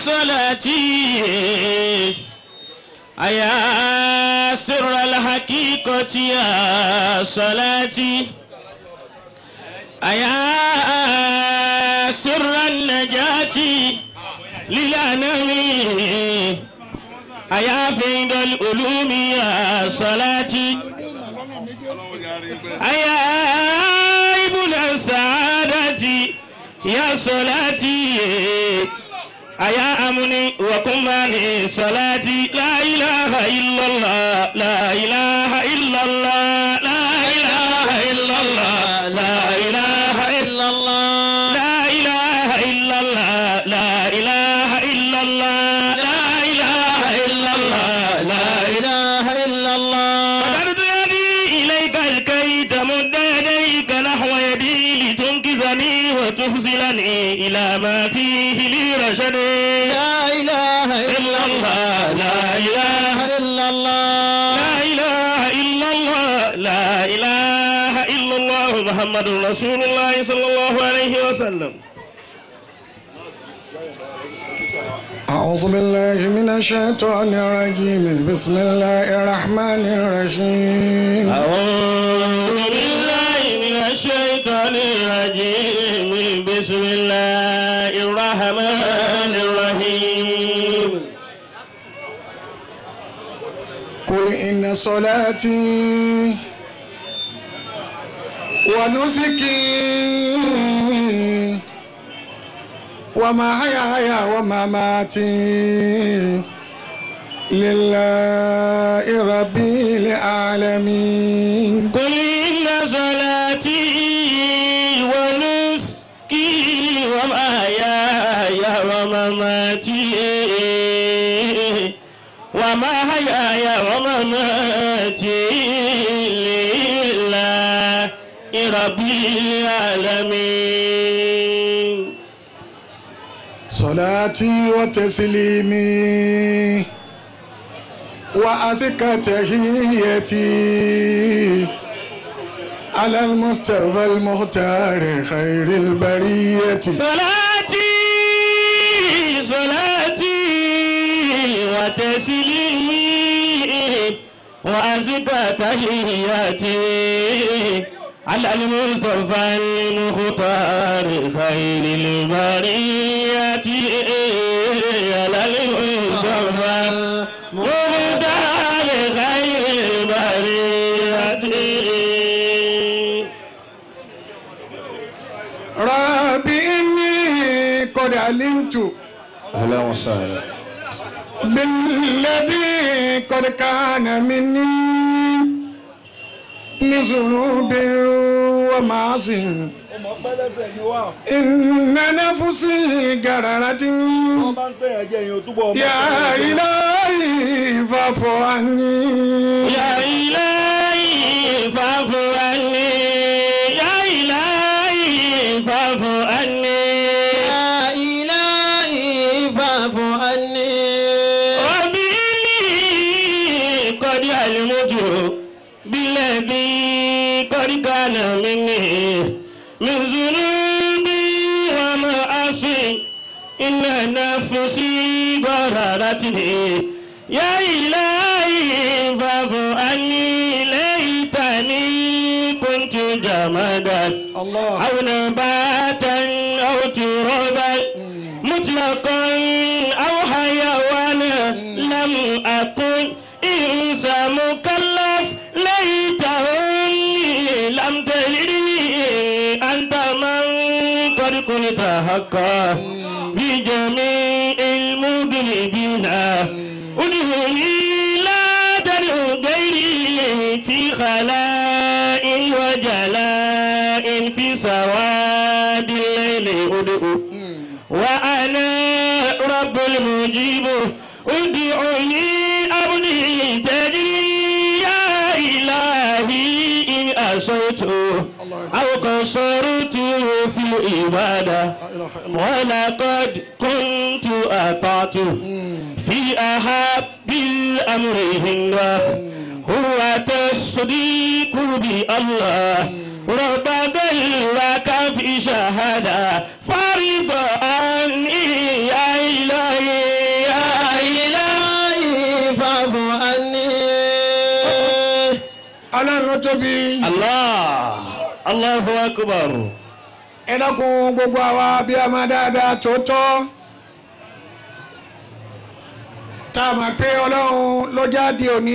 صلاتي أيا سر الحقيقة يا صلاتي أيا سر النجاة للأنام أيا فيض العلوم يا صلاتي أيا ابن السعادة يا صلاتي أيا أمني وكماني صلاتي لا إله إلا الله لا إله إلا الله لا إله إلا الله لا إله إلا الله لا إله إلا الله لا إله إلا الله لا إله إلا الله لا إله إلا الله فقدت يدي إليك الكي تمد يديك نحو يدي لتنقذني وتفزلني إلى ما فيه لي رشد لا إله إلا الله لا إله إلا الله لا إله إلا الله لا إله إلا الله محمد رسول الله صلى الله عليه وسلم أعوذ بالله من الشيطان الرجيم بسم الله الرحمن الرحيم أعوذ بالله من الشيطان الرجيم بسم الله الرحمن الرحيم قل إن صلاتي ونسكي ومحياي ومماتي لله رب العالمين قل إن صلاتي ونسكي ومحياي ومماتي ومحياي ومماتي لله رب العالمين صلاتي وتسليمي وأزكى تحيتي على المصطفى المختار خير البرية صلاتي صلاتي وتسليمي وأزكى تحياتي على المصطفى المختار خير البرية على المصطفى المختار خير البرية ربي إني قد علمت أهلا وسهلا بالذي قد كان مني من ذنوب ومعاصي ọmọ pẹlẹsẹ ni wà إن نفسي قررتني wọn bá ń tẹyàn jẹ èèyàn túbọ̀ ọmọ يا إلهي فاعف عني يا إلهي فاعف عني يا إلهي فاعف عني يا إلهي فاعف عني ربي إني قد علمت بالذي قد كان مني من ذنوبي ومعاصي إن نفسي ضررتني يا إلهي فاعف عني ليتني كنت جمدا الله أو نباتا أو ترابا مطلقا أو حيوانا لم أكن إنسى مكلف ليتني لم تلدني أنت من قد كنت حقا في جميع المذنبين ادعوني لا تدعو غيري في خلاء وجلاء في سواد الليل ادعو وأنا رب المجيب ادعوني أبدي تجري يا إلهي إن أسوت أو قصرت في العبادة ولقد كنت أطعت في أحب الأمر هنا هو تصديق بالله رب ذلك في شهادة فرض عني يا إلهي Allahu akbar. ẹ dákun gbogbo àwa bí a máa dáadáa tòótọ́ tá a máa pé ọlọ́run ló jáde òní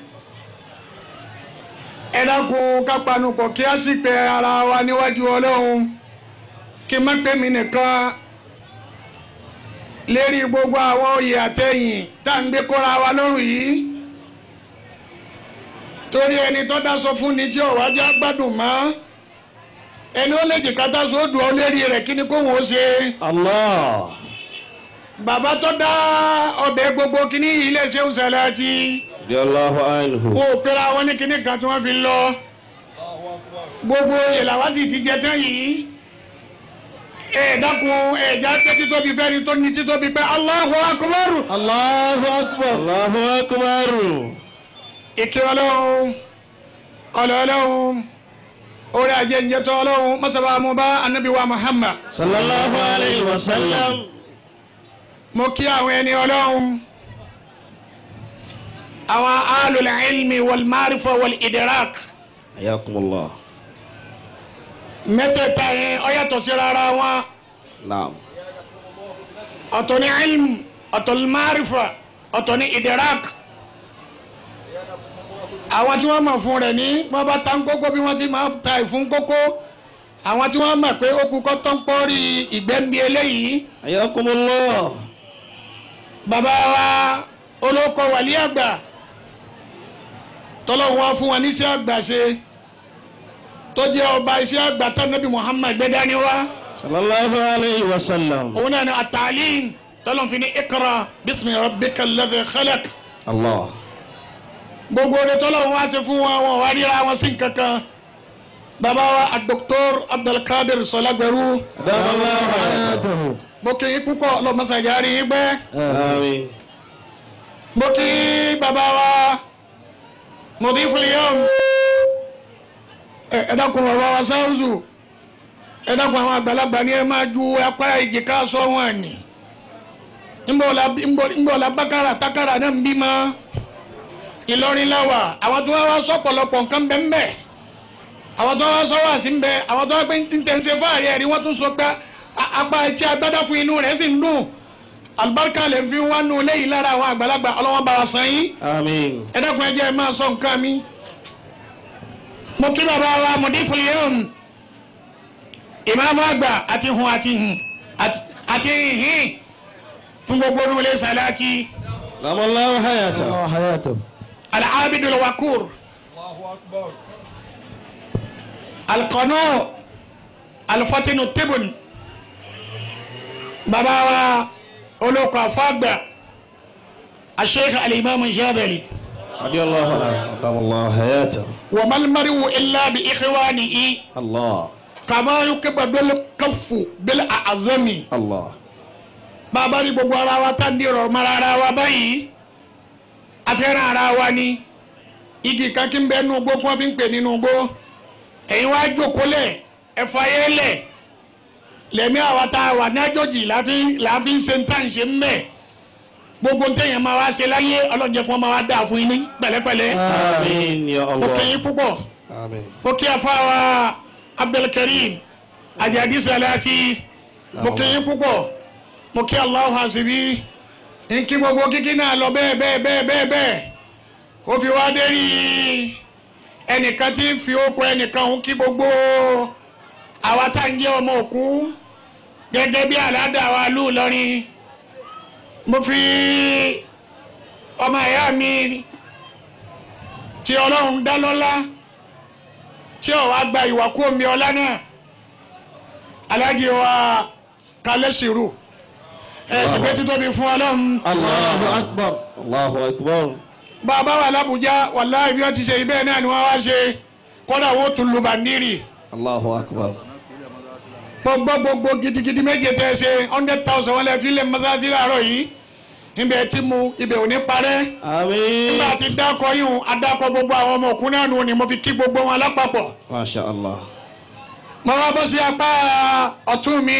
ẹ dákun ká panupọ̀ kí a sì pé ara wa níwájú ọlọ́run kí n má pè mí nìkan lérí gbogbo àwọn oyè àtẹ̀yìn tá à ń gbé kóra wa lọ́rùn yìí torí ẹni tó dá sọ fún ni tí ọ̀wá já gbádùn mọ́ ẹni ó lè jìká tá sódù ọ lérí rẹ̀ kí ni kó wọ́n ṣe Allah. bàbá tó dá ọbẹ̀ gbogbo kíní ilé ṣéun Sàláàtì Radiyallahu anhu. wọn ò pera wọn ní kíní kan tí wọ́n fi lọ gbogbo ìlàwá sì ti jẹ tán yìí ẹ dákun ẹ̀já tẹ́ títóbi fẹ́ni tó ní títóbi pé Allahu Akbar Allahu akbar. Allahu akbar. ìkí ọlọ́run ọlọ́run orí ajé ń jẹ́ tọ́ ọlọ́run mọ́sábà mo bá anabi wa Muhammad Sallallahu alayhi wa sallam. mo kí àwọn ẹni ọlọ́run àwọn alul ilmi wal marifa wal idrak Ayakumullah. mẹ́tẹ̀ẹ̀ta yẹn ó yàtọ̀ sí rárá wọn Naam. ọ̀tọ̀ ní ilm ọ̀tọ̀ ní marifa ọ̀tọ̀ ní idrak àwọn tí wọ́n mọ̀ fún rẹ̀ ní wọ́n bá ta ń kókó bí wọ́n ti máa ta ìfún kókó àwọn tí wọ́n mọ̀ pé ó kú kọ́ tó ń pọ́rí ìgbẹ́mí eléyìí Ayakumullah. bàbá wa olóko wàlí àgbà tọ́lọ́hún wá fún wa ní iṣẹ́ àgbà ṣe tó jẹ́ ọba iṣẹ́ àgbà tó nàbí Muhammad gbé dání wá Sallallahu alayhi wa sallam. òun náà ní àtàlín tọ́lọ́hún fi ní ikra bismi rabbika alladhi khalaq Allah. gbogbo oore tọ́lọ́hún wá ṣe fún wa wọn wá ríra wọn sí nkankan bàbá wa Dr. Abdulkadir Sọlágbẹrú Adamallahu hayatahu. mo kì í púpọ̀ lọ́mọ́sàgárì yín gbẹ́ Amin. mo kí bàbá wa mọ̀dífúlì yọ̀m ẹ dákun bàbá wa sáwùsù ẹ dákun àwọn àgbàlagbà ni ẹ máa ju apá ìjìká sọ wọn ni ńbọ̀lá bákàrà tákàrà náà ń bímọ Ìlọrin láwà àwọn tó wá wá sọ pọ̀lọpọ̀ nǹkan bẹ́ẹ̀ bẹ́ẹ̀ àwọn tó wá sọ wá sí ń bẹ àwọn tó wá pé ń tẹ̀ ń ṣe fáàrí ẹ̀rí wọ́n tún sọ pé a- apá etí agbádá fún inú rẹ̀ sì ń dùn alibarika lè fi wá nù lẹ́yìn lára àwọn àgbàlagbà ọlọ́wọ́n bá wa san yín Amin. ẹ dákun ẹ jẹ́ ẹ máa sọ nǹkan mi. mo kí bàbá wa mọ̀dífúlì yẹn ìmáàmù àgbà àti hun àti hun àti- àti hin fún gbogbo olúwilé Sàláàtì Adamallahu hayatahu. Allahu hayatahu. al-abidul wakur al-qanu al-fatinu tibun bàbá wa olóko àfọ́gbà al-sheikh al-imam Jabali. Radiyallahu anhu. Adamallahu hayatahu. وما المرء إلا بإخوانه Allah. كما يكب بالكف بالأعظم Allah. bàbá ní gbogbo ara wa tá ń di ọ̀rọ̀ mara ara wa báyìí afẹ́ràn ara wa ni igi kan kí n bẹ nínú igbó kí wọ́n fi ń pè nínú igbó ẹ̀yin wá jókòó lẹ̀ ẹ̀fọ́ ayé lẹ̀ lẹ́mí àwa tá a wà ní àjòjì láàfin ṣe ń tàn ṣe ń bẹ̀ gbogbo ń tẹ̀yìn máa wá ṣe láyé ọlọ́njẹ́ kí wọ́n máa wá dáa fún yín ní pẹ̀lẹ́pẹ̀lẹ́ Amin ya ó Allah. kẹ́yìn púpọ̀ Amin. mo kí afáwa abdulkareem ajadi salati mo kí yín púpọ̀ mo kí allahu hasibi n kí gbogbo kíkí náà lọ bẹ́ẹ̀ bẹ́ẹ̀ bẹ́ẹ̀ bẹ́ẹ̀ bẹ́ẹ̀ ó fi wá dérí ẹnìkan tí ń fi okò ẹnìkan ń kí gbogbo àwa tá ń jẹ́ ọmọ òkú gẹ́gẹ́ bí aládàá wa lù lọ́rin mo fi ọmọ ìyá mi tí ọlọ́run dá lọ́lá tí ọ̀ wá gba ìwà kú omi ọlá náà aláàjì wa kalẹ̀ sírù ẹ̀ sì pé títóbi fún ọlọ́run Allahu akbar. Allahu akbar. bàbá wà lábújá wàláhì bí wọ́n ti ṣe ibẹ̀ náà ni wọ́n wá ṣe kọ́dà wọ́n tún lu bàndírì Allahu akbar. gbogbo gbogbo gidigidi méje tẹ́ ẹ ṣe hundred thousand wọn lè fi lè mọ́sáàsì láàárọ̀ yìí ibẹ̀ tí mu ibẹ̀ ò ní parẹ́ Amin. nígbà tí dákọ̀ yìí adakọ̀ gbogbo àwọn ọmọ òkú náà nù ni mo fi kí gbogbo wọn lápapọ̀ Masha Allah. mo wá bọ́ sí apá ọ̀tún mi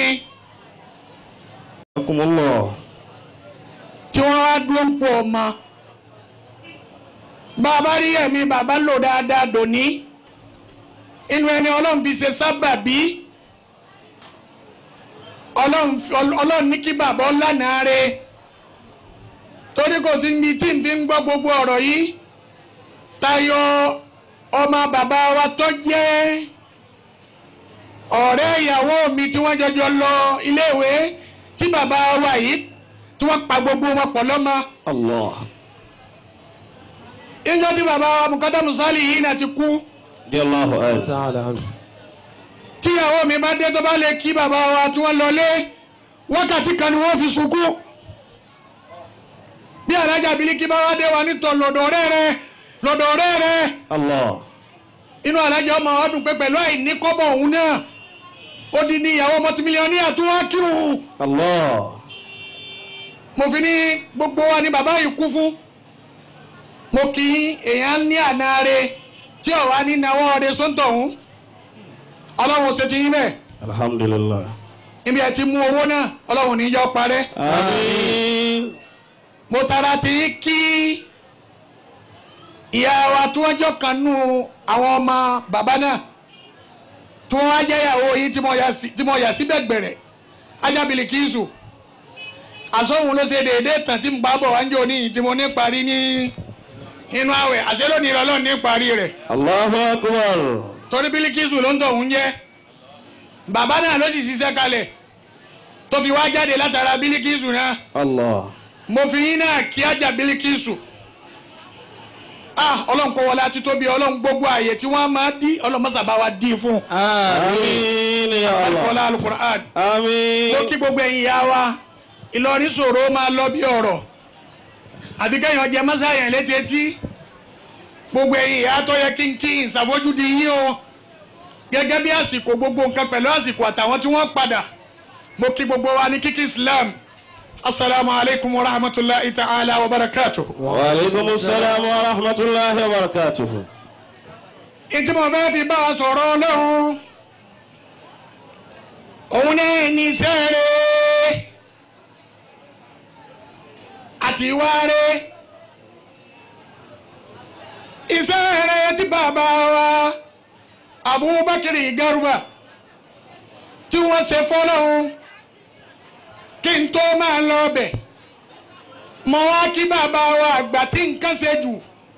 Akumullah. tí wọ́n wá dúró ń pọ̀ ọmọ bàbá rí ẹ̀mí bàbá lò dáadáa dòní inú ẹni ọlọ́run fi ṣe sábàbí ọlọ́run fi- ọlọ́run ní kí bàbá ọlànà rẹ̀ torí kò sí ní tí n fi ń gbọ́ gbogbo ọ̀rọ̀ yìí tayọ ọmọ bàbá wa tó jẹ́ ọ̀rẹ́ ìyàwó mi tí wọ́n jọjọ lọ iléèwé tí bàbá wa yìí tí wọ́n pa gbogbo wọn pọ̀ lọ́mọ Allah. ìjọ tí bàbá wa Mukadamu Sali yìí náà ti kú Radiyallahu anhu. تعالى عنه tíyàwó mi bá dé tó bá lè kí bàbá wa tí wọ́n lọlé wákàtí kan ni wọ́n fi sunkún bí alájà Bílíkì bá wá dé wa nítọ̀ lọ́dọ̀ ọ̀rẹ́ rẹ lọ́dọ̀ ọ̀rẹ́ rẹ Allah. inú alájà ọmọ wa dùn pé pẹ̀lú àìní kọ́bọ̀ òun náà ó di ní ìyàwó mọ́tìmílíọ̀nì àtúwá kírun Allah. mo fi ní gbogbo wa ni bàbá yìí kú fún mo kì í èèyàn ní àná rẹ tí ò wá ní náwó rẹ sọ́ńtọ̀ ọ̀hún ọlọ́run ṣe ti yín bẹ́ẹ̀ Alhamdulillah. ibi ẹ ti mú owó náà ọlọ́run ní yọ parẹ́ Àmín. mo tara ti kí ìyá wa tí wọ́n jọ kan nù àwọn ọmọ bàbá náà tí wọ́n wá jẹ́ ìyàwó yìí tí mo yà sí- tí mo yà sí bẹ̀gbẹ̀rẹ̀ ajábìlì kìíṣù àsọ̀hún ló ṣe déédéé tàn tí ń bá bọ̀ wá ń jò ní tí mo ní parí ní inú àwẹ̀ àṣẹ lónìí lọ́lọ́run ní parí rẹ̀ Allahu akbar. torí bílíkìsù ló ń tọ̀ ń jẹ́ bàbá náà ló sì ṣiṣẹ́ kalẹ̀ tó fi wá jáde látara bílíkìsù náà Allah. mo fi yín náà kí ajá bílíkìsù ah ọlọ́run kó wọlé àti tóbi ọlọ́run gbogbo ààyè tí wọ́n máa dí ọlọ́run mọ́sàbá wa dí fún Àmín ya Allah. ọlọ́run alukur'an Àmín. mo kí gbogbo ẹ̀yin ìyá wa Ìlọrin ṣòro máa lọ bí ọ̀rọ̀ àti kẹ́yìn ọjẹ́ mọ́sáyàn létí etí gbogbo ẹ̀yin ìyá tó yẹ kí n kí n ṣàfojúdi yín o gẹ́gẹ́ bí àsìkò gbogbo nǹkan pẹ̀lú àsìkò àtàwọn tí wọ́n padà mo kí gbogbo wa ní kíkí Islam asalaamu alaykum wa rahmatulahi ta'ala wa barakatuhu. Wa alaikumus salam wa rahmatullahi wa barakatuhu. ìtí mo fẹ́ fi bá wa sọ̀rọ̀ ọlọ́run òun náà ní iṣẹ́ rẹ̀ àti ìwà rẹ̀ iṣẹ́ rẹ̀ tí bàbá wa Abubakar Garuba tí wọ́n ṣe fọ́lọ́run kí n tó máa lọ bẹ̀ mọ wá kí bàbá wa àgbà tí nǹkan ṣe jù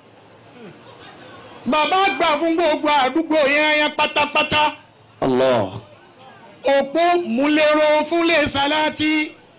bàbá gbà fún gbogbo àdúgbò yẹn yẹn pátápátá Allah. òpó múlẹ́rọ fúnlé sàláàtì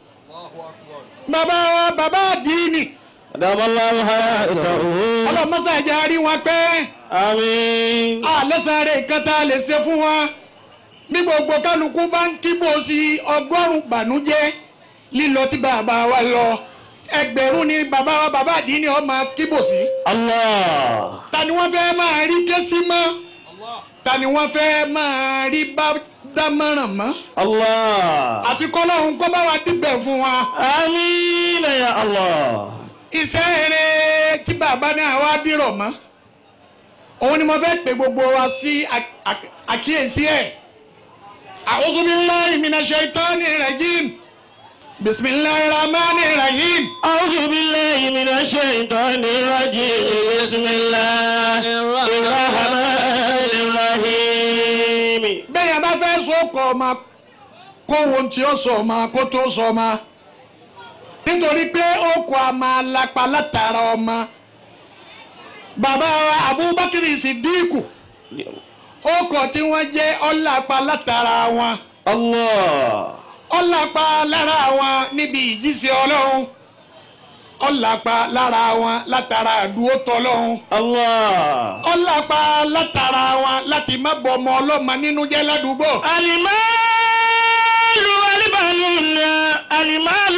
bàbá wa bàbá àdínì Adamallahu hayatahu. ọlọ́mọsàjà rí wọn pẹ́ Àmín. àlẹ́sàrè kan tá a lè ṣe fún wa bí gbogbo kálukú bá ń kíbò sí ọgọ́rùn-ún bànújẹ́ lílọ tí bàbá wa lọ ẹgbẹ̀rún ni bàbá wa bàbá àdínì ó máa kíbò sí. Allah. ta ni wọ́n fẹ́ máa rí késí mọ́ ta ni wọ́n fẹ́ máa rí bá dámọ̀ràn mọ́ Allah. àfi kọ́lọ́hún kó bá wa dígbẹ̀ fún wa Àmín ya Allah. iṣẹ́ eré tí bàbá náà wá dìrọ̀ mọ́ òun ni mo fẹ́ pè gbogbo wa sí à- à- àkíyèsí ẹ̀ a'udhu billahi minash shaitani rajim bismillahir rahmanir rahim أعوذ بالله من الشيطان الرجيم بسم الله الرحمن الرحيم bẹ́ẹ̀ yẹn bá fẹ́ sọ́kọ̀ ọmọ kó wo ohun tí ó sọ ọmọ kó tó sọ ọmọ nítorí pé ó kọ́ a máa lapa látara ọmọ bàbá wa Abubakar Sidiku ó kọ́ tí wọ́n jẹ́ ọ̀làpá látara wọn الله ọ̀làpá lára wọn níbi ìjíṣẹ́ ọlọ́run ọ̀làpá lára wọn látara àdúró tọ́lọ́run الله ọ̀làpá látara wọn láti má bọ ọmọ ọlọ́mọ nínú jẹ́ ládùúgbò. المال والبنون المال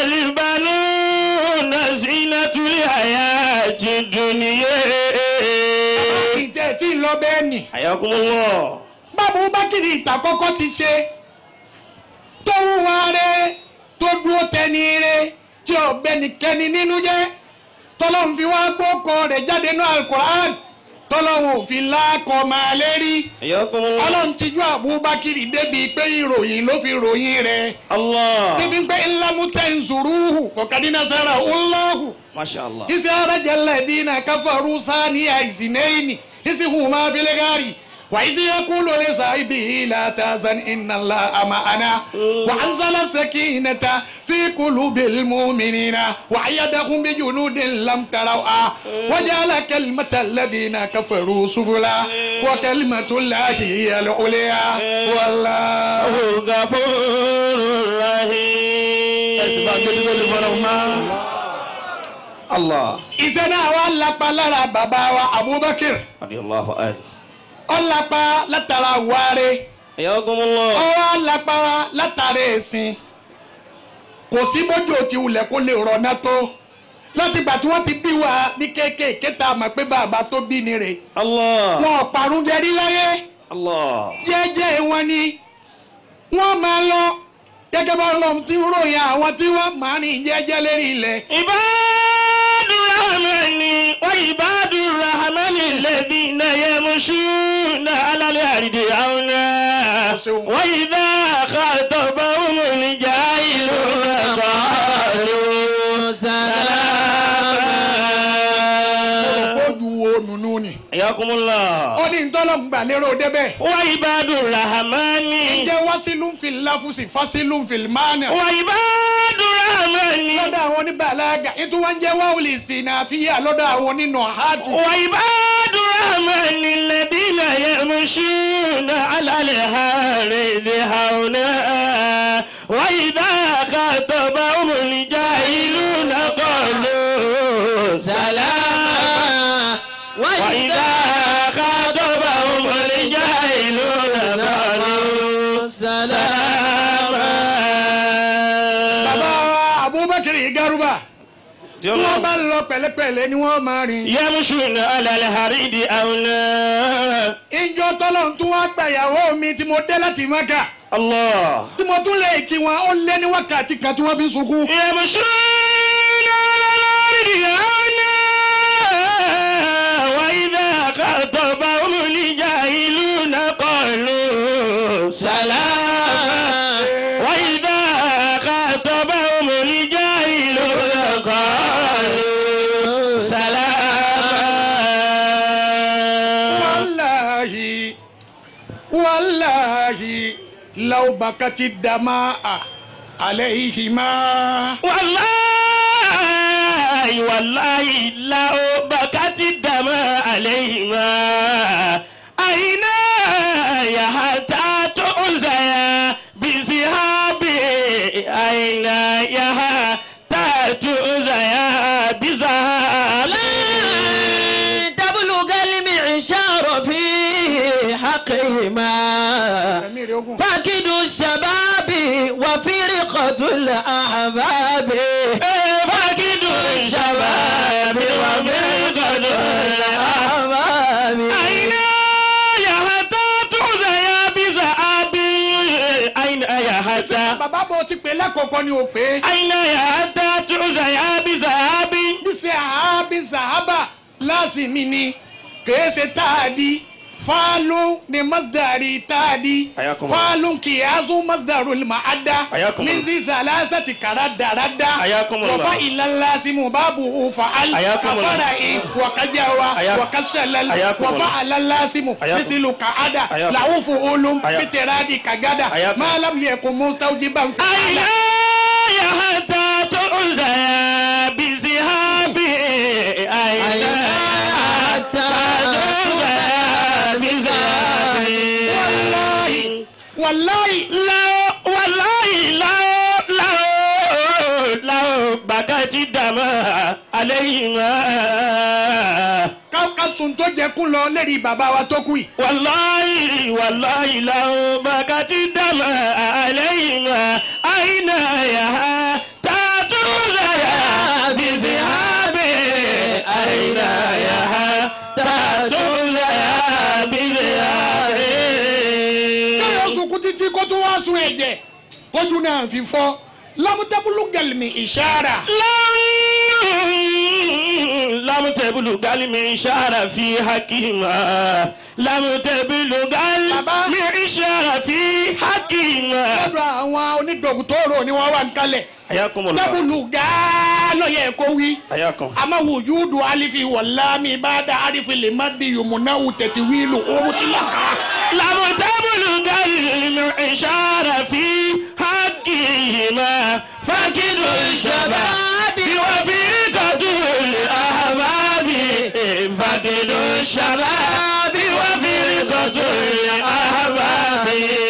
والبنون زينة الحياة الدنيا ìtẹ́ tí ń lọ bẹ́ẹ̀ nì. حياكم الله báwo bákìrì ìtàkọ́kọ́ ti ṣe tó wúwa rẹ tó dúró tẹni rẹ tí ọ̀bẹ nìkẹ́ni nínú jẹ́ tọ́lọ́hún fi wá gbókọ rẹ̀ jáde ní alukur'an tọ́lọ́hún ò fi lákọ̀ máa lérí حياكم الله ọlọ́run ti ju àbúbákìrì débi pé ìròyìn ló fi ròyìn rẹ̀ الله débi pé ńlámútẹ́ nzuruhu fọkàdínà sára ọlọ́hù ما شاء الله isi arajal ladina kafaru saniya izinayni isi huma fil gari وإذ يقول لصاحبه لا تحزن إن الله معنا وأنزل السكينة في قلوب المؤمنين وأيدهم بجنود لم تروها وجعل كلمة الذين كفروا سفلا وكلمة الله هي العليا والله غفور ẹ̀sìn bá gbé رحيم títí lè fọlọ́ mọ́. Allah. iṣẹ́ náà wà lápá lára bàbá wa Abubakar radiyallahu anhu ọ̀lápá látara wàre حياكم الله ọwọ́ lápá látara ẹ̀sìn kò sí bójú ò ti wulẹ̀ kó lè rọ̀nà tó láti gbà tí wọ́n ti bí wa ní kéékèèké tá a mọ̀ pé bàbá tó bí ni rè الله wọn ò parun jẹrí láyé الله jẹ́jẹ́ wọn ni wọ́n máa lọ gẹ́gẹ́ bá ọlọ́run tí ń ròyìn àwọn tí wọ́n máa rìn jẹ́jẹ́ lérí ilẹ̀ عباد الرحمن وعباد الرحمن الذين يمشون على الأرض هونا وإذا خاطبهم الجاهلون قالوا سلاما ojú wo nùnú ni حياكم الله ó ní ntọ́lọ̀ ń gbà lérò débẹ̀ وعباد الرحمن ǹjẹ́ wásílù ń fi láfùsì fásílù ń fi mánà وعباد الرحمن lọ́dọ̀ àwọn oníbàlágà ètò wọn jẹ́ wáwùlì sínú àfihàn lọ́dọ̀ àwọn onínà hàtù وعباد الرحمن الذين يمشون على الأرض هونا وإذا خاطبهم الجاهلون قالوا سلاما وإذا خاطبهم الجاهلون قالوا سلاما bàbá Abubakar Garuba tí wọ́n bá lọ pẹ̀lẹ́pẹ̀lẹ́ ni wọ́n máa rìn يمشون على الحريد أونا ìjọ tọ́lọ̀ tún wá gbàyàwó mi tí mo dé láti Mẹ́kà الله tí mo tún lè kí wọn ó lé ní wákàtí kan tí wọ́n fi ń sunkún. يمشون على الأرض هونا وإذا خاطبهم الجاهلون قالوا سلاما وإذا خاطبهم الجاهلون قالوا سلاما wàláhi wàláhi làwùbàkàtì dàmà àlẹ́yìhìmá. والله والله لو بكت الدم عليهما أين يا حتى تؤذي بذهابي أين يا حتى تؤذي بذهابي تبلغ المعشار في حقهما ẹ̀mí rẹ̀ ogun. فاقد الشباب وفرقة الأحباب فاقد الشباب وفرقة الأحباب أحباب أين يا حتى تؤذي بذهاب أين يا حتى bàbá bò ti pè lákòókò ni ò pé. أين يا حتى تؤذي بذهاب bísí àhábí sàhábà lásìmí ni kìí ṣe táàdì fáálù ni masdari táàdì Ayakum. fáálù kìyàsù masdaru ma'ada Ayakum. minzi salasati karadarada Ayakum Allah. wafa ilallasimu babu fa'al Ayakum Allah. afara'i wakajawa Ayak- wakashalal Ayakum wafa Allah. alallasimu Ayakum. misilu ka'ada Ayakum. la'ufu ulum Ayak- bitiradi kagada Ayakum. ma lam yakun mustawjiban أين fi'ala يا حتى تؤذي بذهاب أين يا حتى تؤذي بذهاب wallahi لو والله لو لو لو بكت الدماء عليهما ká ká sun tó jẹ kún lọ lérí bàbá wa tó kú yìí. والله والله لو بكت الدماء عليهما أين يا تاتوزا بذهاب أين يا تاتوزا بذهاب káyọ̀ sunkún títí kó tún wá sun ẹ̀jẹ̀ kójú náà fi fọ́ lámútẹ́bùlù gẹ̀lìmì ìṣára. لم تبلغ المعشار في حكيما لم تبلغ المعشار في حكيما lọ́dọ̀ àwọn onídọ̀gùtòrò ni wọ́n wà ń kalẹ̀. حياكم الله tẹ́bùlù gáà lọ́yẹ̀ kó wí àyà kan. àmọ́ wùjúdù alifi wàlámi bá dá alifi lè má di yòmùnáwù tẹ̀tí wíìlù owó tí là ká. لم تبلغ المعشار في حقهما فقد الشباب وفرقة الأحباب فقد الشباب وفرقة الأحباب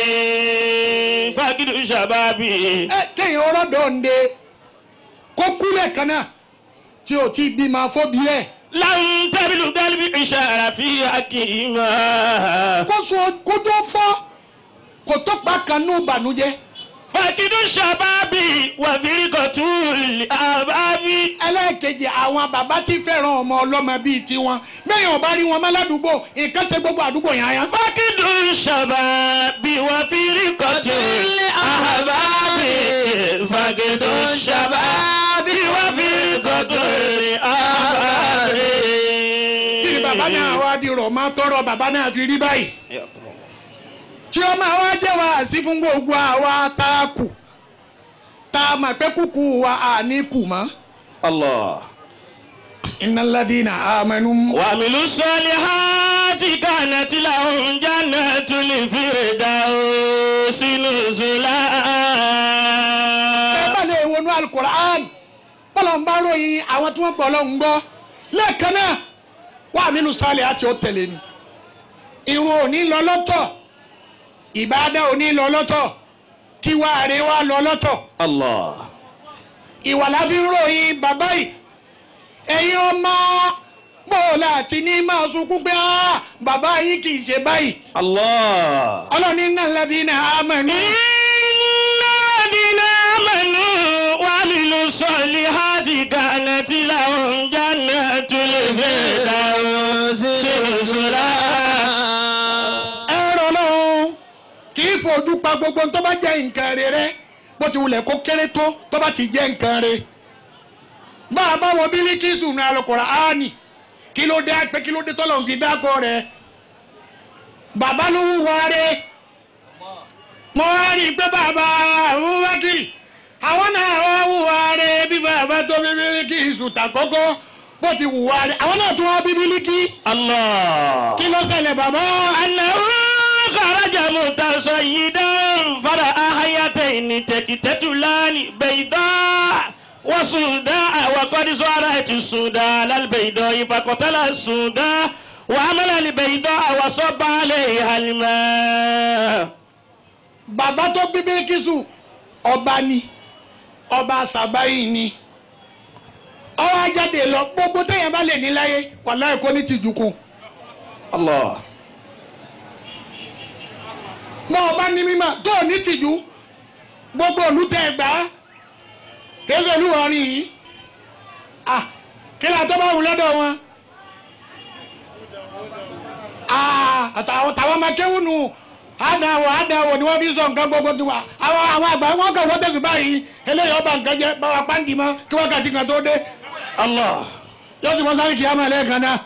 فقد الشباب ẹ kéèyàn ọ̀rọ̀ dọ̀ǹde kó kúlẹ̀ kan náà tí o ti bímọ fóbi ẹ̀ لم تبلغ المعشار في حقهما kó so kó tó fọ́ kó tó pa kan ní ìbànújẹ́ فقد الشباب وفرقة الأحباب ẹlẹ́ẹ̀kejì àwọn bàbá tí fẹ́ràn ọmọ ọlọ́mọ bíi tiwọn bẹ́ẹ̀ ò bá rí wọn mọ́ ládùúgbò nǹkan ṣe gbogbo àdúgbò yẹn àyàn. فقد الشباب وفرقة الأحباب فقد الشباب وفرقة الأحباب kí ni bàbá náà wá di rọ̀ máa tọrọ bàbá náà fi rí báyìí. tí ó máa wá jẹ́ wá sí fún gbogbo àwa tá a kù tá a mọ̀ pé kúkú wa à ní kù mọ́. Allah. innal ladina amanu. وعملوا الصالحات كانت لهم جنة الفردوس ẹ bá نزلا lè wọnú alukur'an bọ́lá ń bá ròyìn àwọn tí wọ́n gbọ́ lọ́hùn gbọ́ lẹ́ẹ̀kan náà wà nínú sálẹ̀ àti ó tẹ̀lé ni irun òní lọ lọ́tọ̀ ìbádà òní lọ lọ́tọ̀ kí wàá rè wá lọ lọ́tọ̀ Allah. ìwà la fi ń ròyìn bàbá yìí ẹ̀yin ọmọ bóòlà àti ní máa sunkún pé "Ah, bàbá yìí kì í ṣe báyìí Allah. ọlọ́ni náà lẹ́bí náà á mọ̀ ní. إن الذين آمنوا وعملوا الصالحات كانت لهم جنة الفردوس نزلا ẹ̀rọ lọ́hún kì í fojú pa gbogbo tó bá jẹ́ nǹkan rẹ̀ rẹ́ bó ti wulẹ̀ kó kéré tó tó bá ti jẹ́ nǹkan rẹ̀ bá a bá wọ bílíkìsù ní Al-Qur'ani kí ló dé pé kí ló dé tọ́lọ̀ ń fi dákọ̀ rẹ̀ bàbá ló wúwa rẹ̀ mo wá rí i pé bàbá Abubakar àwọn náà wá wúwa rẹ̀ bí bàbá tó bí bílíkìsù tàkọ́kọ́ bó ti wúwa rẹ̀ àwọn náà tún wá bí bílíkì Allah. kí ló ṣẹlẹ̀ bàbá. أنه خرج متصيدا فرأى حيتين تكتتلان بيضاء وسوداء وقد صارت السوداء على البيضاء فقتل السوداء وعمل البيضاء وصب عليها الماء bàbá tó bí bíríkìsù ọba ni ọba sàbáyì ni ọwọ́ ajáde lọ gbogbo téèyàn bá lè ní láyé wàláhì kò ní tìjú kù Allah. mọ ọba ní mímọ̀ tó ò ní tìjú gbogbo olùtẹ̀ ẹgbà kéésì olúwọrin yìí ah kí ni àtọ́ bá wù lọ́dọ̀ wọn ah àtàwọn tàwọn máa kéwù nù àdáwọ̀ àdáwọ̀ ni wọ́n fi sọ nǹkan gbogbo tiwa àwọn àwọn àgbà wọn kàn wọ́n tẹ̀sùn báyìí eléyìí ọba nǹkan jẹ báwa pàǹdì mọ́ kí wákàtí kan tó dé Allah. yóò sì mọ sáré kìí àmọ́ ẹlẹ́ẹ̀kan náà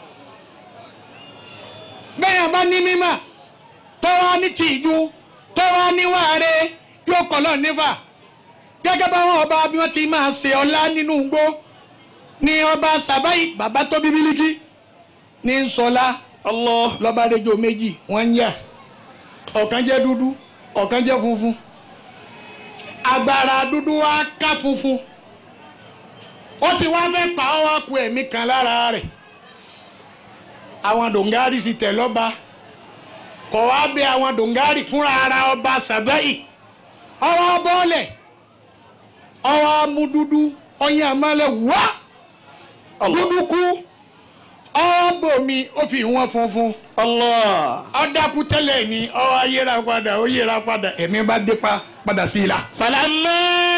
bẹ́ẹ̀ bá ní mímọ̀ tó wá ní tìjú tó wá ní wàre yóò kọ́ lọ nífà gẹ́gẹ́ báwọn ọba bí wọ́n ti máa ṣe ọlá nínú igbó ní ọba sàbáyì bàbá tó bí bílíkì ní sọlá Allah. lọ́ba rẹjọ méjì wọ́n ń yà ọ̀kan jẹ́ dúdú ọ̀kan jẹ́ funfun agbára dúdú wa ká funfun ó ti wá fẹ́ pa ọ́ wá ku ẹ̀mí kan lára rẹ̀ àwọn dòǹgárì sì tẹ̀ lọ́ba kọ̀ wá bẹ àwọn dòǹgárì fúnra ara ọba sàbẹ́yì ọwọ́ bọ́ọ̀lẹ̀ ọwọ́ mú dúdú ọyàn amálẹ̀ wá dúdú kú ọwọ́ bòmí ó fi wọn funfun Allah. ọ̀dàkú tẹ́lẹ̀ ni ọwọ́ ayéra padà ó yéra padà ẹ̀mí bá dé pa padà sí i la. فلما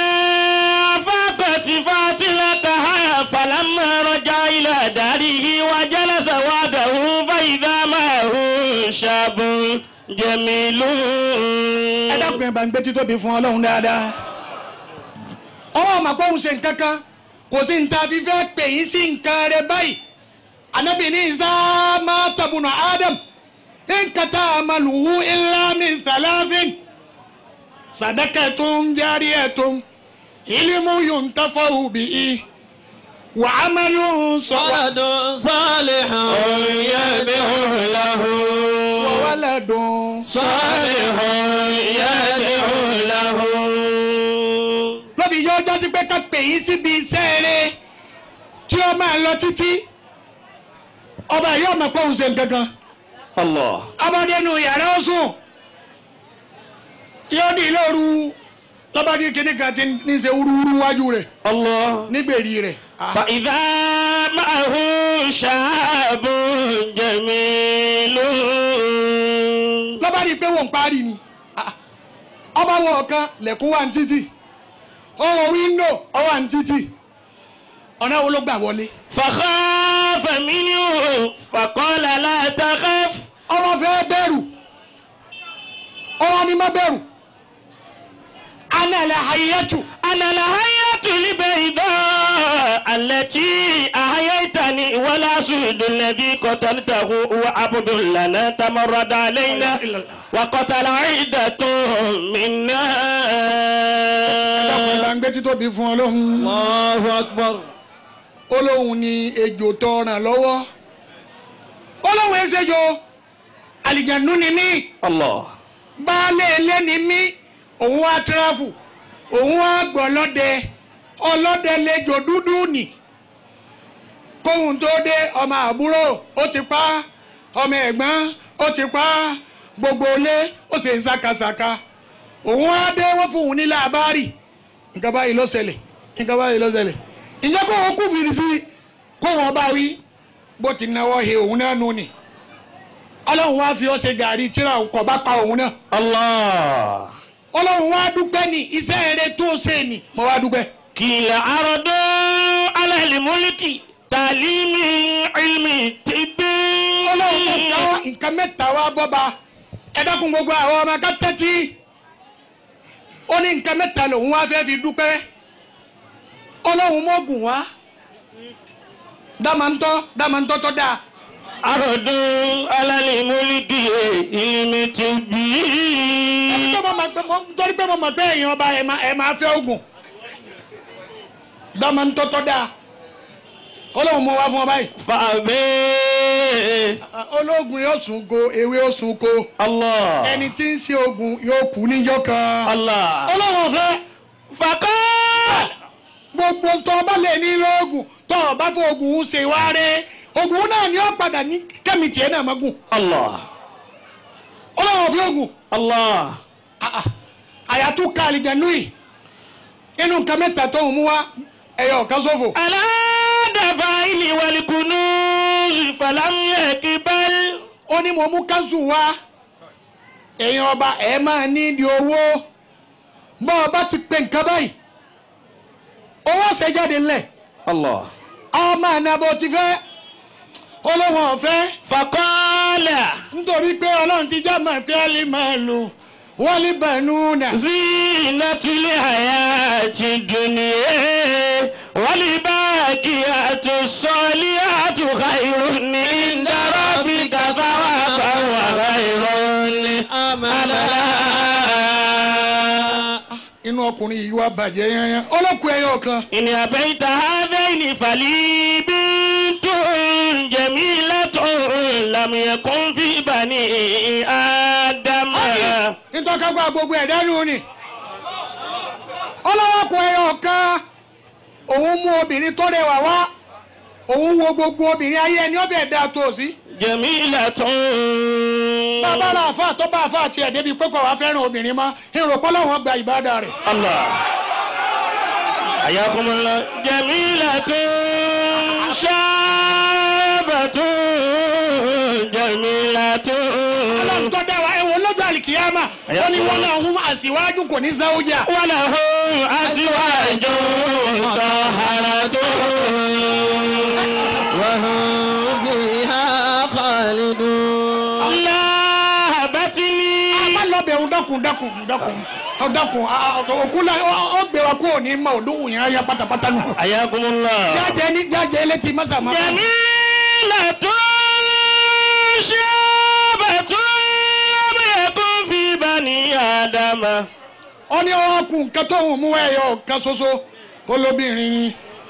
فاقت فاتلتها فلما رجع إلى داره وجلس وحده فإذا معه شاب جميل ẹ dákun ẹ bá ń gbé títóbi fún ọlọ́run dáadáa. ọwọ́ ọmọ àpòhùn ṣe nǹkan kan kò sí ní ta fífẹ́ pè yín sí nǹkan rẹ báyìí. anabi ní isa máa tabùnà adam nǹkan tá a máa lù ú illa min thalathin sadaqatun jariyatun ilimu yuntafau bihi wa amalu sọ̀rọ̀ ولد صالح يدعو له wa waladun. صالح يدعو له lóbi yóò jásí pé ká pè yín síbi iṣẹ́ rẹ tí ó máa lọ títí ọba yóò mọ̀ pé òun ṣe nǹkan kan Allah. ọmọdénu yàrá ó sùn yóò di lóru lọ́ba ní kíní kan ti ní ṣe wúruwúru wájú rẹ̀ Allah. nígbèrè rẹ̀ فإذا معه شهاب جميل lọ́ba ní pé wọ́n ń parí ni Ah, ọba wọ ọ̀kan lẹ̀kún wà ní títì ọwọ́ wíńdò ọwọ́ ní títì ọ̀nà wo ló gbà wọlé فخاف منه فقال لا تخف ọmọ fẹ́ bẹ̀rù ọmọ ni má bẹ̀rù ana la hayatu أنا الحياة البيضاء التي أحييتني ولا سود الذي قتلته هو عبد لنا تمرد علينا إلا الله. وقتل عدة منا dákun ìlànà gbé títóbi fún ọlọ́run الله أكبر olóhùn ni ejò tó ràn lọ́wọ́ olóhùn ẹsẹ̀jọ àlìjànú ni mí Allah. baálé ilé ni mí òun wá tíráfù òun wá gbọ́ ọlọ́dẹ ọlọ́dẹ lẹ́jọ́ dúdú nì kóhun tó dé ọmọ àbúrò ó ti pa ọmọ ẹ̀gbọ́n ó ti pa gbogbo ilé ó sì ń ṣàkàṣàkà òun wá dé wọ́n fún òun ní làbárì nǹkan báyìí ló ṣẹlẹ̀ nǹkan báyìí ló ṣẹlẹ̀ ìjẹ́ kó wọn kú fìrí sí kó wọn bá wí bó ti náwó he òun náà nù ni ọlọ́run wá fi ọ́ ṣe gàrí tíra kọ̀ bá pa òun náà Allah. ọlọ́run wá dúpẹ́ ní iṣẹ́ eré tó ṣe ni mo wá dúpẹ́. كل عرض على الملك تعليم علم طب ọlọ́run tó dá nǹkan mẹ́ta wá bọ́ba ẹ dákun gbogbo àwọn ọmọ ká tẹ́tí ó ní nǹkan mẹ́ta lòun wá fẹ́ fi dúpẹ́ ọlọ́run mọ́gùn wá dámàntọ́ dámàntọ́ tó dáa عرض على الملك علم طب tó mọ̀ mọ̀ pé mọ̀ torí pé mo mọ̀ pé èèyàn ọba ẹ̀ máa ẹ̀ máa fẹ́ oògùn dámàntọ́ tó dáa ọlọ́run mọ wá fún ọ báyìí فأبي ológun yóò sùn ko ewé ó sùn ko Allah. ẹni tí ń ṣe oògùn yóò kú níjọ́ kan. Allah. ọlọ́run ọ̀fẹ́ فقال gbogbo tó o bá lè ní lóògùn tó o bá fọ oògùn ń ṣe wá rẹ oògùn náà ni ó padà ní kẹ́mi tiẹ̀ náà máa gùn Allah. ọlọ́run ọ̀fẹ́ oògùn Allah. àyàtú ká àlìjẹ̀nú yìí inú nǹkan mẹ́ta tó ń mú wá ẹ̀yọ̀ ọ̀kan ṣòfò على دفاعل والكنوز فلم يقبل ó ní mo mú káńsù wá èèyàn ọba ẹ̀ máa ní ìdí owó bọ́ ọba ti pè nǹkan báyìí owó ọ̀sẹ̀ jáde ńlẹ̀ Allah. ọmọ ànàbọ̀ ti fẹ́ olówó ọ̀fẹ́ فقال nítorí pé ọlọ́run ti já máa pé ẹ́lí máa lò wọ́n lè bẹ̀nu nà. زينة الحياة الدنيا والباقيات الصالحات خير عند ربك ثوابا وخير أملا inú ọkùnrin yìí wá bàjẹ́ yányán ọlọ́kùn ẹyọ kan إن أبيت هذين فلي بنت جميلة لم يكن في بني آدم nítọ́kágbá gbogbo ẹ̀dá nù ni ọlọ́kùn ẹyọ kan òun mú obìnrin tó rẹwà wá òun wo gbogbo obìnrin ayé ẹni ọ̀fẹ́ dá tó o sí جميلة bàbá rà àfa tó bá àfa tiẹ̀ débi pé kò wá fẹ́ràn obìnrin mọ́ ìrọ̀pọ̀ làwọn gba ìbádà rẹ̀ Allah. حياكم الله جميلة شابة جميلة ọlọ́run tó dá wa ẹ̀wọ̀n lọ́jọ́ àlìkìyàmà ó ní wọn náà hún àṣìwájú kò ní záwójà ولهم أزواج طهرة وهم فيها خالدون لا بتني má lọ bẹ̀ ń dákun dákun dákun ọ dákun òkú la ó gbé wa kó o ní ma òdòwò yẹn ya pátápátá nù. حياكم الله jáde ní jáde létí mọ́sàmá. جميلة شابة لم يكن في بني آدم ó ní ọkùn nǹkan tó ń mú ẹyọ kan ṣoṣo olóbìnrin ni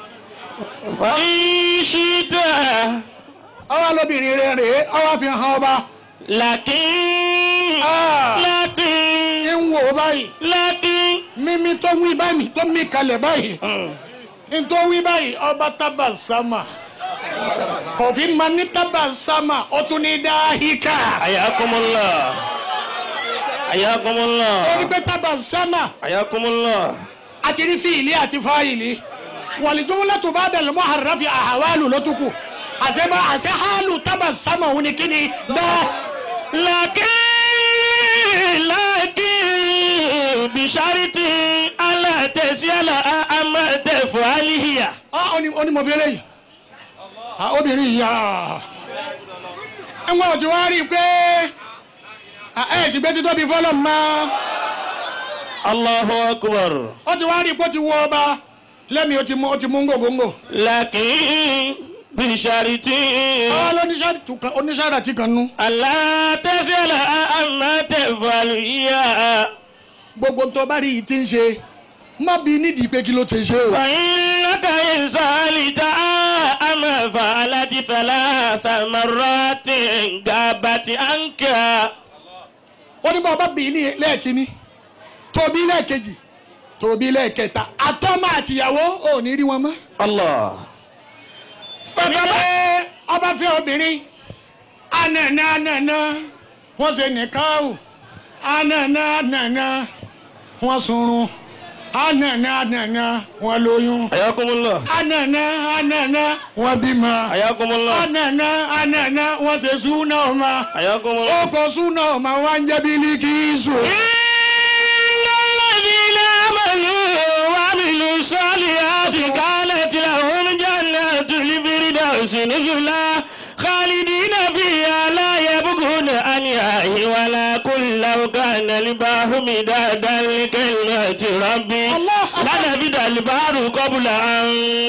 فإن شئت ọwọ́ lóbìnrin rẹ̀ rèé ọwọ́ fi hàn ọba لكن Ah. لكن ń wò ó báyìí لكن mímí tó wí báyìí tó mí kalẹ̀ báyìí ń tó wí báyìí ọba tábà sámà kò fi máa ní tábà sámà ó tún ní dáhíkà حياكم الله حياكم ó ní الله pé tábà sámà حياكم الله àti rí fìlì àti fáìlì wàlìjúmọ́lá tó bá dàlú mọ́ àràfi àhàwálù ló tún kù àṣẹ bá àṣẹ hálù tábà sámà òun ni kí ni dá لكن لكن بشرط ألا تسأل أما تفعل هي ó ní ó ní mo fi eléyìí Ah, obìnrin yìí ah. ẹ̀wọ̀n tí wọ́n rí i pé ah, ẹ̀ sì gbé títóbi fọlọ́ mọ́ الله أكبر ó ti wá rí i pé ó ti wọ ọba lẹ́mi ó ti mú ó ti mú ngògóńgò لكن بشرط àwọn oníṣàrà tí kan nú ألا تسأل أما تفعل هي gbogbo tó bá rí yìí ti ń ṣe má bí nídìí pé kí ló ti ṣe o. فإنك إن سألت أما فعلت ثلاث مرات غابت عنك ó ní bá bí ní lẹ́ẹ̀kínní tóbi lẹ́ẹ̀kejì tóbi lẹ́ẹ̀kẹta àtọ́mọ àtìyàwó ò ní rí wọn mọ́. الله fẹ́fẹ́ ọba fẹ́ obìnrin anana anana wọ́n ṣe nìkan o anana anana wọ́n sunrun anana anana wọ́n lóyún حياكم الله anana anana wọ́n bímọ حياكم الله anana anana wọ́n ṣe súná ọmọ حياكم الله ọkọ̀ súná ọmọ wa ń jẹ́ Bílíkísù. إن الذين آمنوا وعملوا الصالحات كانت لهم جنات الفردوس نزلا خالدين فيها لا يبغون عنها ولا كل لو كان البحر مدادا لكلمة ربي الله لنفد البحر قبل أن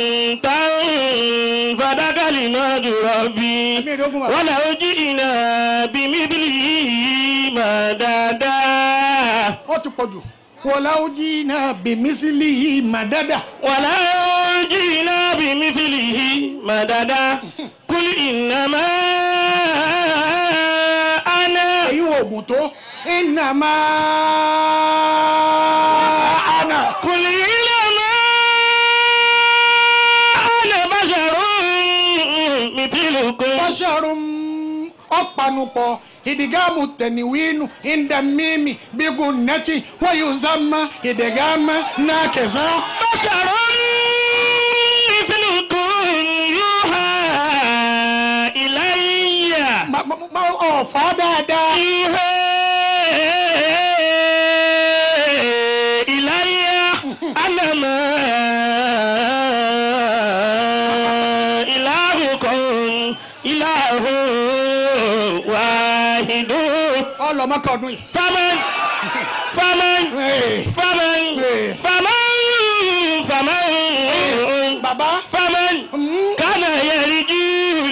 تنفد كلمات ربي ولو جئنا بمثله مددا ó ti pọ̀ jù. wọ́lá ó jí náà bèmísílì yìí mà dáadáa. ولو جئنا بمثله مددا قل إنما أنا èyí wo oògùn tó. iná máa àná. قل إنما أنا بشر مثلكم bọ́sọ̀rùn ọ̀panupọ̀ ìdìgámù tẹ̀níwínú ìdàmímì bígùn nẹ́tì wọ́n yóò sáma ìdìgámù náà kẹsàn-án. بشر مثلكم يوحى إلي Ma- ma- ma- ọ̀fà dáadáa. يوحى إلي أنما إلهكم إله واحد ọlọmọkọ ọdún yìí. فمن فمن Hey. فمن Hey. فمن فمن bàbá. فمن Mm. كان يرجو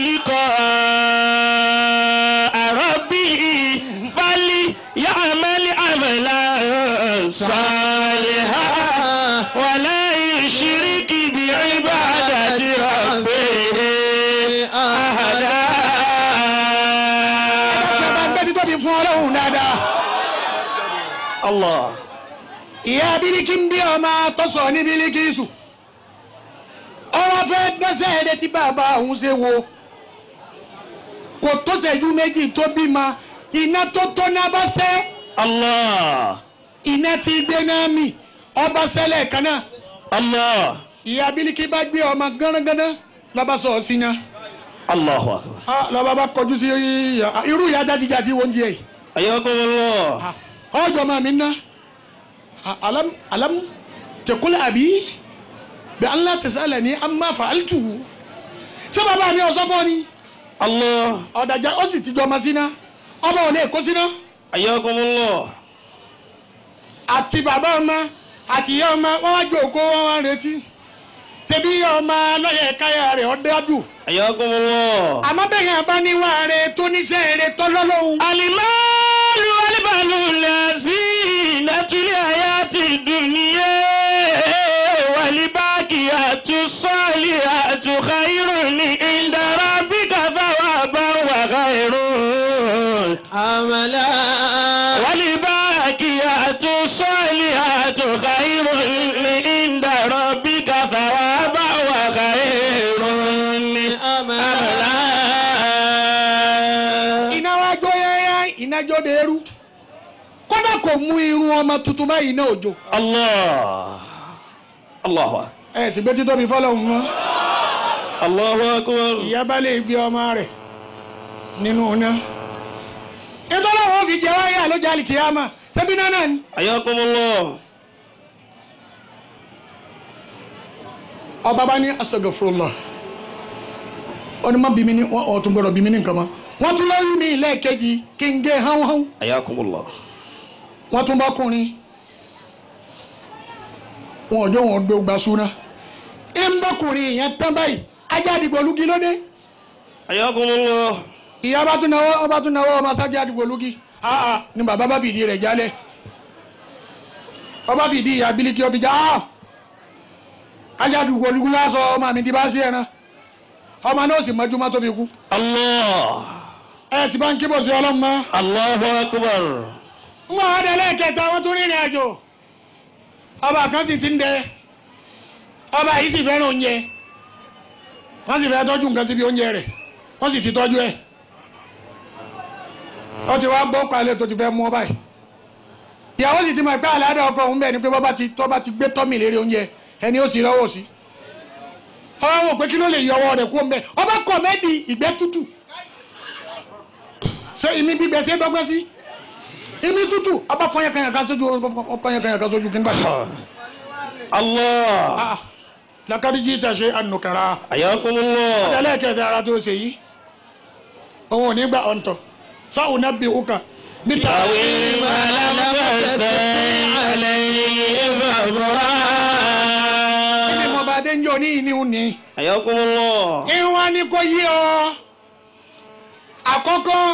لقاء ربه فليعمل عملا صالحا ولا يشرك بعبادة ربه أحدا bàbá ń gbẹ́dí tóbi fún ọlọ́run dáadáa. الله ìyá bíríkì ń bí ọmọ tọ́sọ̀ ní bíríkìsù ọwọ́ fẹ́ gbẹ́sẹ̀ ẹ̀dẹ́ tí bàbá òun ṣe wo kò tó ṣẹ́jú méjì tó bímọ iná tó tó náà bá ṣẹ́ الله iná tí gbé náà mì ọba ṣẹlẹ̀ kan náà الله ìyá bíríkì bá gbé ọmọ gánagánná lọ́ba sọ̀ sí náà الله أكبر lọ́ba bá kọjú sí ìyá- irú ìyá jáde-jáde wọ́n di ẹ̀ حياكم الله ọjọ́ máa mi ná alam alam tẹkula àbí bí Allah tẹsílẹ̀ ní amma fa'altu ṣé bàbá mi ọ̀sọ́ fọ́ ni الله ọ̀dàjà ó sì ti jọ ọmọ síná ọmọ ò lè kó síná حياكم الله àti bàbá ọmọ àti ìyá ọmọ wọn wá jókòó wọn wá retí ṣebí ìyá ọmọ lọ́yẹ̀ káyà rẹ̀ ọ́ dájú حياكم الله àmọ́ bẹ́ẹ̀ yẹn bá níwá rẹ̀ tó níṣẹ́ rẹ̀ tọ́lọ́lọ́hún المال والبنون زينة الحياة الدنيا والباقيات الصالحات خير عند ربك ثوابا وخير عملا والباقيات الصالحات خير عند ربك ثوابا وخير أملا iná wa jó yẹ́yẹ́ iná jó de eru kódà kò mú irun ọmọ tuntun báyìí náà òjò Allah. Allah. ẹ sì gbé títóbi fọlọ́hún mọ́ Allahu akbar. ìyá bá lè gbé ọmọ rẹ̀ nínú iná nítorí àwọn fi jẹ wáyé àlójà àlìkìyàmà ṣebí náà náà ni. Ayakumullah. ọba bá ní asagafurullah ó ní má bí mi ní wọn ọ̀ tún gbọdọ̀ bí mi ní nǹkan mọ́ wọ́n tún lóyún mi lẹ́ẹ̀kejì kí n gé hánhán Ayakumullah. wọ́n tún bá kùnrin wọn ò jọ wọn gbé gba súná ń bá kùnrin yẹn tán báyìí ajá àdìgbò lugi lóde Ayakumullah. ìyá bá tún náwó ọba tún náwó ọmọ sájà àdìgbò lugi aa ni bàbá bá fìdí rẹ̀ jálẹ̀ ọba fìdí ìyá bílíkì ọfi já aa ajá àdìgbò lugi lásọ ọmọ mi di bá sí ẹran ọmọ náà sì mọ́júmọ́ tó fi kú Allah. ẹ ti bá ń kí bọ̀ sí ọlọ́mọ Allahu akbar. wọn á dẹ lẹ́ẹ̀kẹta wọn tún rìnrìn àjò ọba kan sì ti ń dẹ ọba yìí sì fẹ́ràn oúnjẹ wọ́n sì fẹ́ tọ́jú nǹkan síbi oúnjẹ rẹ̀ wọ́n sì ti tọ́jú ẹ̀ ó ti wá gbọ́ palẹ̀ tó ti fẹ́ mú ọ báyìí ìyàwó sì ti mọ̀ pé àlàáda ọkọ òun bẹ̀ ni pé bọ́ba ti tọ́ bá ti gbé tọ́mì lérí oúnjẹ ẹni ó sì rọ́wọ́ sí ọba wò pé kí ló lè yọ ọwọ́ rẹ̀ kú ọmọ bẹ́ẹ̀ ọba kọ̀ mẹ́ẹ̀dì ìgbẹ́ tútù ṣé ìmí gbígbẹ ṣe é dọ́gbẹ́ sí imi tutu ọba fọyín kan yàn ká sójú ọfọyín kan yàn ká sójú kí n bá ṣe. Allah. lakadi jí ta ṣe ànùkàrà Ayakumullah. ẹlẹ́kẹ̀dẹ̀ ara tó ṣe yìí òun ò ní gba ọ̀ǹtọ̀ sáwọn náà bí òkà níta. أويل ما لم تستطع عليه ibi صبرا mo bá dé ń jọ ní ìní òní. Ayakumullah. ìwọ̀n ni kò yí ọ àkọ́kọ́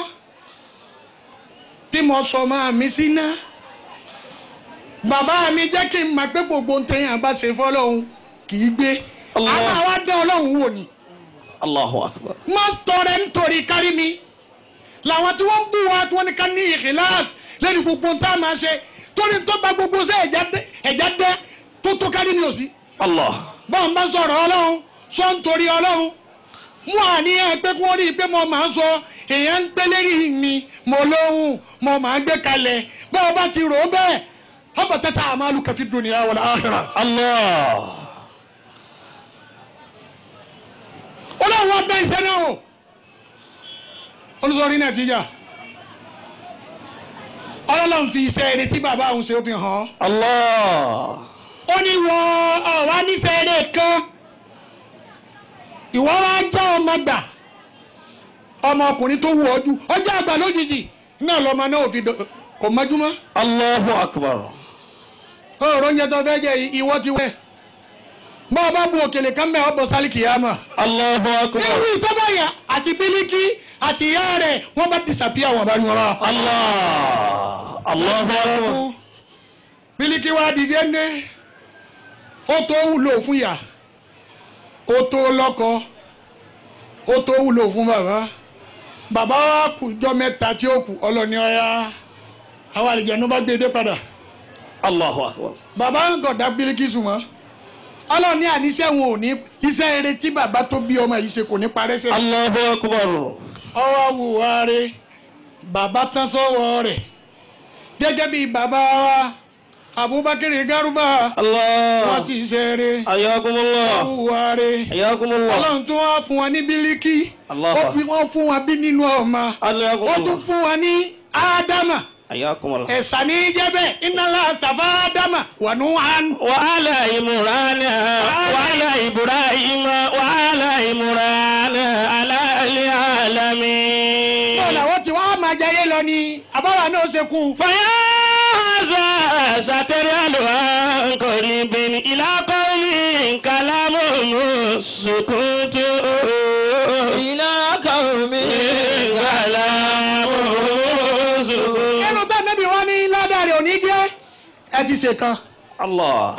tí mo sọ máa mi sí ná bàbá mi jẹ́ kí n mọ̀ pé gbogbo ń tẹ̀yìn àbá ṣe fọ́lọ́hún kì í gbé Allah. àwọn àwa dán ọlọ́run wò ni. Allahu akbar. má tọrẹ nítorí kárí mi làwọn tí wọ́n ń bú wa tí wọ́n ní ká ní ìkìláàsì lẹ́nu gbogbo tá a máa ṣe torí tó bá gbogbo ṣe ẹ̀já dẹ́ tó tó kárí mi ò sí. Allah. bọ́n bá sọ̀rọ̀ ọlọ́run sọ nítorí ọlọ́run mú àníyàn pé kí wọ́n rí i pé mo máa ń sọ èèyàn ń pé lérí mi mo lóhùn mo máa ń gbé kalẹ̀ bọ́ọ̀ bá ti rò ó bẹ́ẹ̀ ọ̀bọ̀ tẹ́tà àmàlù kàfi dunya wal akhirah. Allah. ọlọ́run wá gbẹ́ iṣẹ́ náà o olùsọ̀rí náà ti jà ọlọ́run fi iṣẹ́ ẹni tí bàbá òun ṣe ó fi hàn án Allah. ó ní wọ ọ̀wá níṣẹ́ ẹni kan ìwọ wá jẹ́ ọmọ gbà ọmọkùnrin tó wù ọ́ jù ọjọ́ àgbà lójijì náà lọ́mọ náà ò fi dọ̀- kò mọ́júmọ́ Allahu akbar. ọ̀rọ̀ oúnjẹ tó fẹ́ jẹ ìwọ ti wẹ̀ bọ́ ọ bá bu òkèlè kan bẹ́ẹ̀ ọ bọ̀ sálì kìyàmà. Allahu akbar. ewu ìtọ́bàyà àti bílíkì àti ìyá rẹ̀ wọ́n bá disapia wọn bá rí wọn rà. Allah. Allahu akbar. bílíkì wa dìde ní ó tó wúlò fún ìyá ó tó lọ́kọ ó tó wúlò fún bàbá bàbá wa kù jọ mẹ́ta tí ó kù ọlọ́ni ọ̀ya àwọn àlejò bá gbé dé padà Allahu akbar. bàbá ń gọ̀dá bílíkì sùnmọ́ ọlọ́ni àníṣe wọn ò ní iṣẹ́ eré tí bàbá tó bí ọmọ yìí ṣe kò ní parẹ́ sẹ́yìn. Allahu akbar. ọwọ́ wùwá rẹ̀ bàbá tán sọ́wọ́ rẹ̀ gẹ́gẹ́ bí bàbá wa Abubakar Garuba Allah. wọ́n sì ṣe rẹ̀ Ayakumullah. wùwá rẹ̀ Ayakumullah. ọlọ́run tó wá fún wọn ní bílíkì Allah. ó fi wọ́n fún wọn bí nínú ọmọ ó tún Ayakumullah. fún wọn ní ádámà Ayakumullah. ẹ̀sà ní jẹ́bẹ̀ iná sàfà ádámà wà ní wàn. وعلى عمران وعلى إبراهيم وعلى عمران على العالمين bọ́ọ̀lù àwọn tí wọ́n á máa jayé lọ ni àbáwá náà ṣe kú. فيا هذا سترى عن قريب إلى قول كلام السكوت إلى قوم كلام السكوت nínú tá nẹ́bí wọn ní ládàrí òní jẹ́ ẹ ti ṣe kan Allah.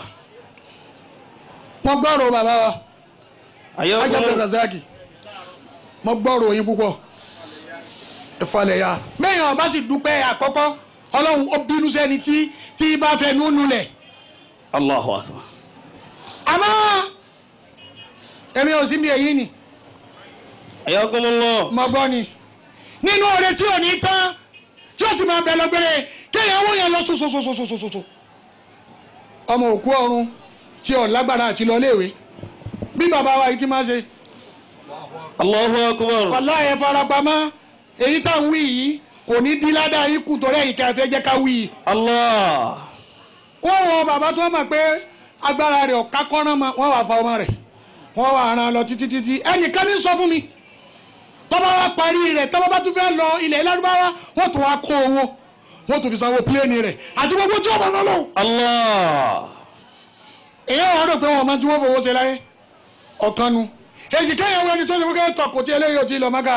mo gbọ́rọ̀ bàbá wa Ayakum ajábọ̀ razaki mo gbọ́rọ̀ yín púpọ̀ ìfọlẹ̀ ya bẹ́ẹ̀ ọba sì dúpẹ́ àkọ́kọ́ ọlọ́run ó bínú sẹ́ni tí tí bá fẹ́ núnú lẹ̀ Allahu akbar. àmọ́ èmi ò sí bí èyí ni Ayakum Allah. mo gbọ́ ni nínú oore tí ò ní tán tí ó sì máa bẹ̀ lọ́gbẹ̀rẹ̀ kéèyàn wọ́n yẹn lọ sọ̀sọ̀sọ̀sọ̀sọ̀sọ̀ ọmọ òkú ọ̀run tí ò lágbára àti lọ léèwé bí bàbá wa yìí ti máa ṣe Allahu akbar. wàlá ẹ farapamọ́ èyí tá ń wí yìí kò ní dí ládàá yìí kù torí ẹ̀yìn kẹfẹ́ jẹ́ ká wí yìí Allah. wọ́n wọ bàbá tó mọ̀ pé agbára rẹ̀ ọ̀ká kọ́rán mọ́ wọ́n wà fa ọmọ rẹ̀ wọ́n wà ràn lọ títí títí ẹnìkan ní sọ fún mi tọ́ba wa parí rẹ̀ tọ́ba bá tún fẹ́ lọ ilẹ̀ lárúbáwá wọ́n tún wá kó owó wọ́n tún fi sanwó pílẹ́ẹ̀nì rẹ̀ àti gbogbo tí ọmọ náà lò. Allah. èyí wàá rò pé wọn máa tí wọ́n fowó ṣe láyé ọ̀kan nu èjì kẹ́yìn ẹni tó ṣe fún kẹ́yìn tọkọ tí eléyìí ò ti lọ mọ́ká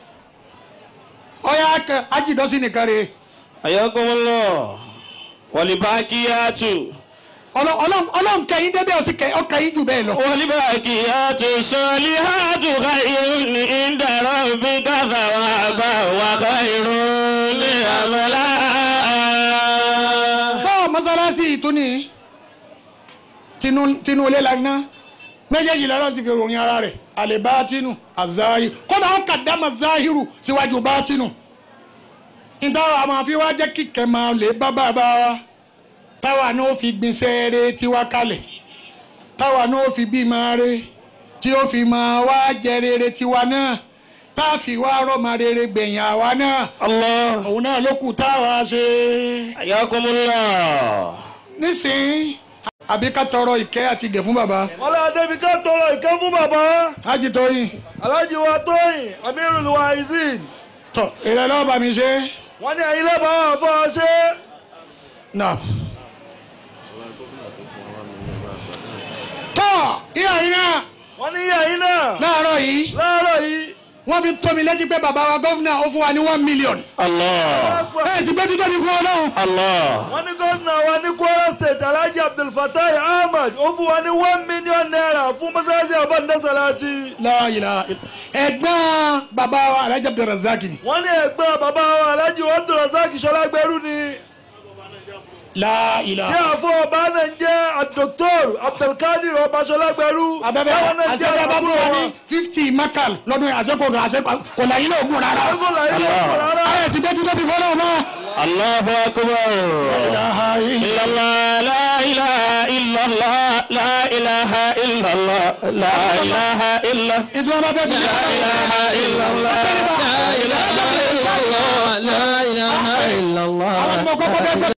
ọ̀yà ajídọ́sí nìkan rèé Ayakum Allah. Walibakiyatu. ọlọ́run kẹyìn débẹ̀ ọ̀sìn ọkẹyìn jù bẹ́ẹ̀ lọ. والباقيات الصالحات خير عند ربك ثوابا وخير املا tọ́ mọ́sálásí ìtúni tinú ilé lagná méjèèjì lọ́rọ́ ti fi ròyìn ara rẹ̀ àlè bátínù àzáyé kódà ó kàdámà záhírù síwájú bátínù ìtawà máa fi wá jẹ́ kíkẹ́ máa lè bá bàbá wa táwa náà fi gbin sẹ́ẹ̀rẹ́ tiwa kalẹ̀ táwa náà fi bímọ rẹ̀ tí ó fi máa wá jẹ rere tiwa náà tá a fi wá rọ́mọ rere gbẹ̀yìn àwa náà الله òun náà ló kù táwa ṣe حياكم الله nísìnyí àbí ká tọrọ ìkẹ́ àti ìgẹ̀ fún bàbá wọ́n lé adébí ká tọrọ ìkẹ́ fún bàbá Hájì Tóyìn alájí wa tóyìn amirul waizin tọ ìrẹ lọ́wọ́ bá mi ṣe wọ́n ní ẹ̀yin lẹ́bàá wà fọ́ ọ ṣe náà. tọ́ ìyá yìí náà wọ́n ní ẹ̀yin náà láàárọ̀ yìí láàárọ̀ yìí wọ́n fi tó mi létí pé bàbá wa gọ́fúnà ó fún wa ní one million. الله ẹ ti gbé títọ́ ní fún ọlọ́run. الله wọ́n ní gómìnà wa ní kwara state alhaji abdulfatai ahmed ó fún wa ní one million naira fún mọ́sálásí àbọ̀ǹdẹ́sàlátì La ilaha illa- ẹ̀gbọ́n bàbá wa alhaji abdulrasaq ni. wọ́n ní ẹ̀gbọ́n bàbá wa alhaji abdulrasaq sọlágbẹ́rú ni La tí ilaha. àfọ ọba náà ń jẹ́ dr abdulkadir ọba sọlágbẹ́rú abẹ́bẹ́ táwọn náà jẹ́ àṣẹjọba fún wa ní àbúrò fifty makal lọ́dún yìí àṣẹkọ̀ àṣẹkọ̀ kò láyé náà gùn rárá. wọn. ẹgbẹ́ làyé lọ́kọ̀ rárá. ayé sì gbé títọ́ ní fún ọlọ́run mọ́. الله أكبر ilaha illa- إلا الله لا إله إلا الله لا إله إلا الله لا إله إلا ìtura bá fẹ́ bí. لا إله إلا الله لا إله إلا الله لا إله إلا الله àwọn ọmọ kọ́kọ́ bẹ́ẹ̀